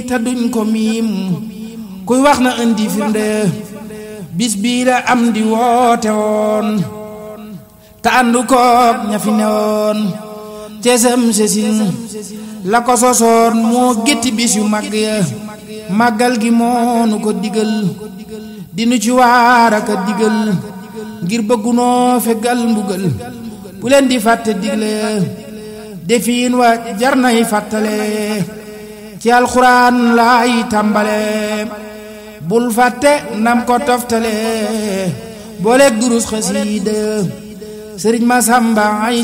te duñ ko miim kuy wax na indi firnde bis bii la am di woote woon te àndu koog ña fi newoon cesam sesin la ko sosoon moo gétti bis yu mag ya màggal gi moonu ko digal dinu ci waar aka digal ngir bëggunoo fegal mbugal bu leen di fàtte digle defiin wa jar nay fàttale ci alxuraan laay tàmbale bul fàtte nam ko toftale booleeg durus xasiida sëriñ Masamba ay